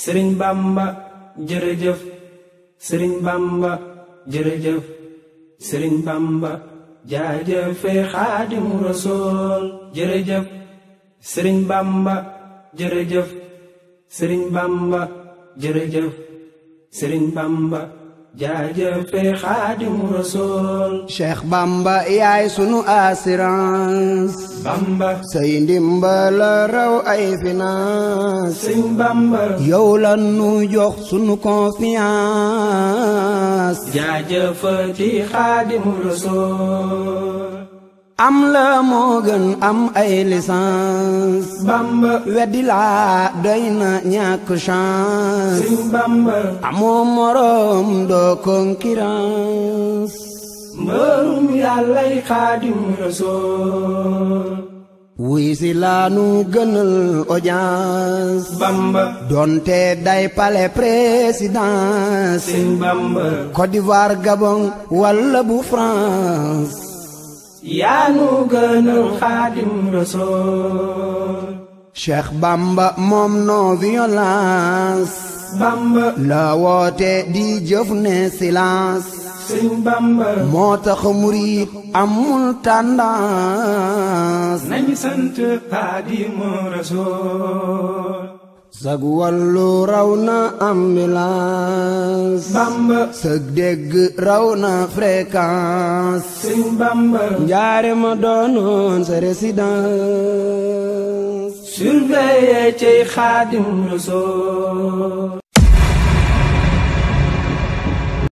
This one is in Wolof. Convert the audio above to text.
sëriñ bamba jërëjëf sëriñ bamba jërëjëf sëriñ bamba jaajëfe xaadimu rasool jërëjëf sëriñ bamba jërëjëf sëriñ bamba jërëjëf sëriñ bamba jaajëfe xaadimu rasool Cheikh Bamba yaay sunu assurance bamba say ndimbal raw ay finance sëriñ bamba yow la nu jox sunu confiance jaajëfati xaadimu rasool am la moo gën am ay licence bamba weddi laa doy na ñàkk chance sëriñ bamba amoo morom doo concurrence mbërum yàllay xaadimu rasool wuy si laanu gënal audience bamba donte day palais présidence sëriñ bamba Côte d'Ivoire Gabon walla bu France yaanu gënal xaadim rasool Cheikh Bamba moom non violence bamba la woote di jëf ne silence sëriñ bamba moo tax murit amul tendance nañu sant xaadimu rasool sag wàllu raw na ambulance bamba sag dégg raw na fréquence sëriñ bamba njaare ma doonoon sa résidence surveiller cey xaadim rasool